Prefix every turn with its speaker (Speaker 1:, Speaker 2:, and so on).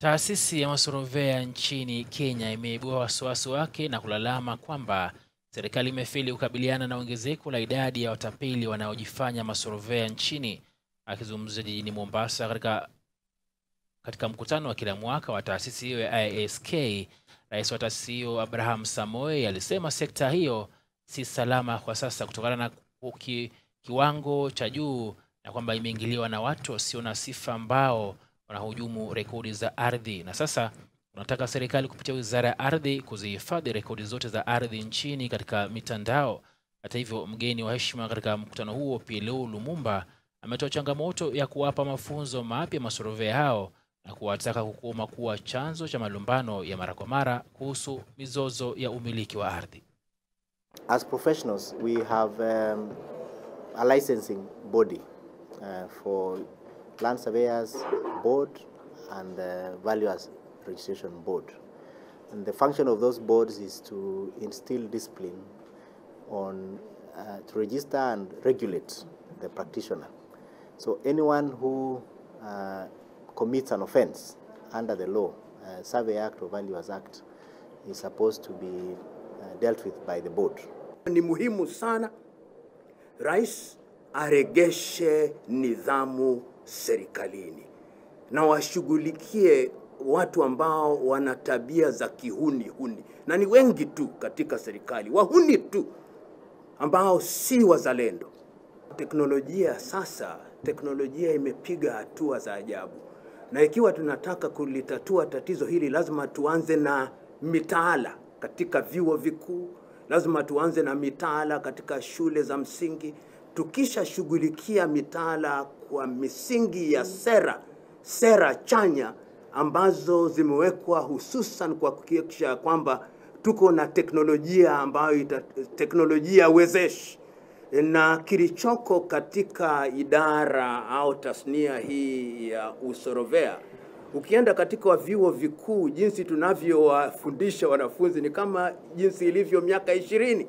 Speaker 1: Taasisi ya masorovea nchini Kenya imeibua wasiwasi wake na kulalama kwamba serikali imefeli kukabiliana na ongezeko la idadi ya watapeli wanaojifanya masorovea nchini. Akizungumzia jijini Mombasa katika katika mkutano wa kila mwaka wa taasisi hiyo ya IASK, rais wa taasisi hiyo Abraham Samoei alisema sekta hiyo si salama kwa sasa kutokana na ki, kiwango cha juu na kwamba imeingiliwa na watu wasio na sifa ambao wanahujumu rekodi za ardhi, na sasa unataka serikali kupitia wizara ya ardhi kuzihifadhi rekodi zote za ardhi nchini katika mitandao. Hata hivyo, mgeni wa heshima katika mkutano huo PLO Lumumba ametoa changamoto ya kuwapa mafunzo mapya masorovea hao na kuwataka kukoma kuwa chanzo cha malumbano ya mara kwa mara kuhusu mizozo ya umiliki wa ardhi.
Speaker 2: As professionals, we have um, a licensing body uh, for land surveyors board and uh, valuers registration board. And the function of those boards is to instill discipline on uh, to register and regulate the practitioner. So anyone who uh, commits an offense under the law, uh, Survey Act or Valuers Act, is supposed to be uh, dealt with by the board.
Speaker 3: Ni muhimu sana rais aregeshe nidhamu serikalini na washughulikie watu ambao wana tabia za kihuni huni, na ni wengi tu katika serikali, wahuni tu ambao si wazalendo. Teknolojia sasa, teknolojia imepiga hatua za ajabu, na ikiwa tunataka kulitatua tatizo hili, lazima tuanze na mitaala katika vyuo vikuu, lazima tuanze na mitaala katika shule za msingi. Tukishashughulikia mitaala kwa misingi ya sera, sera chanya ambazo zimewekwa hususan kwa kuhakikisha kwamba tuko na teknolojia ambayo ita, teknolojia wezeshi na kilichoko katika idara au tasnia hii ya usorovea ukienda katika vyuo vikuu, jinsi tunavyowafundisha wanafunzi ni kama jinsi ilivyo miaka ishirini.